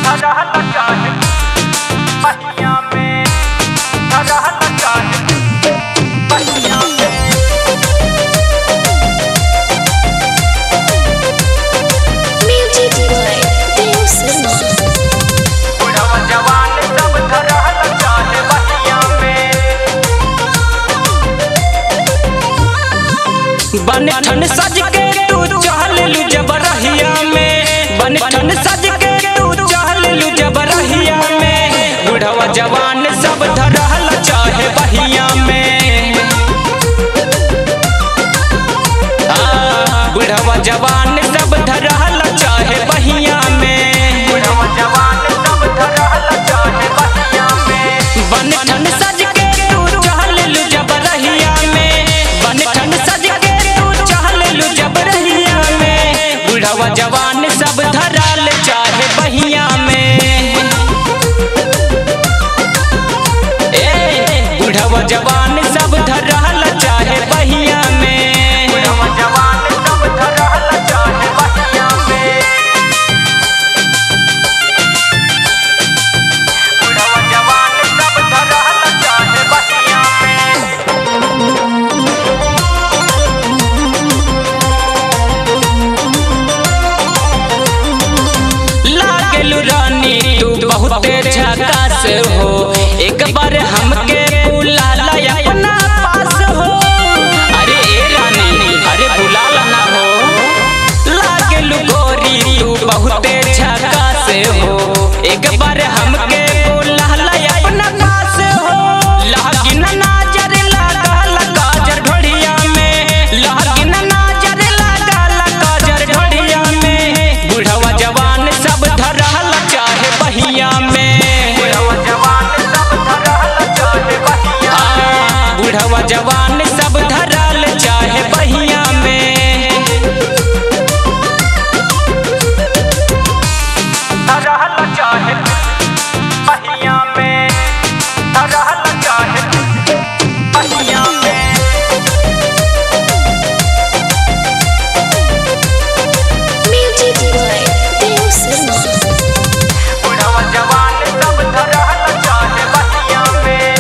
रहना चाहे पहिया में रहना चाहे पहिया में Music by Dave Sharma. बुढ़वा जवान सब रहना चाहे पहिया में बन ठन सज के तू चहल लू जबरहिया में बन ठन सज के तू चहल लू जबरहिया में बुढ़वा जवान सब धरहल चाहे बहिया में आ, बुढ़वा जवान सब धरहल चाहे बहिया में बुढ़वा जवान सब रहना चाहे पहिया में बन ठन सज के तू चहल लू जबरहिया में बन ठन सज के तू चहल लू जबरहिया में बुढ़वा जवान सब धराल चाहे बहिया में ए बुढ़वा जवान सब धराल चाहे बहिया में बुढ़वा जवान सब रहना चाहे पहिया में बुढ़वा जवान सब रहना चाहे पहिया में लागलू रानी तू बहुते झकास हो एक बार हमके बुलाला अपना पास हो अरे ए रानी अरे बुलाला ना हो लागलू गोरी तू बहुते झकास हो एक बार हमके बुलाला अपना पास हो लागिन नजर लागल काजर ढोड़िया में लागिन नजर लागल काजर ढोड़िया में बुढ़वा जवान सब धरहल चाहे बहिया में बुढ़वा जवान सब रहना चाहे पहिया आ, बुढ़वा जवान सब धरल चाहे बहिया में रहना चाहे पहिया में रहना चाहे पहिया में Music by Dave Sharma. बुढ़वा जवान सब रहना चाहे पहिया में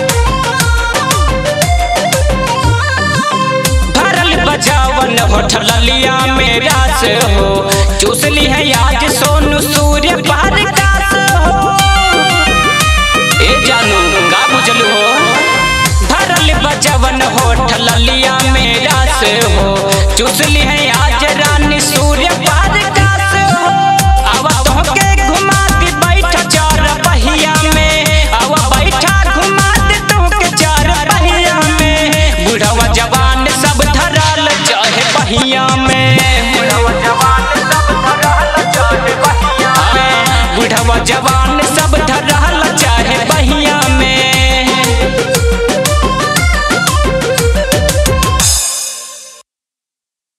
भरल बजावन होठल लिया मेरा से हो चूस ली है आज सोनू सूर्य पार कास हो ए जानू का बुझलू हो भरल बजावन होठल लिया मेरा से हो चूस ली है आज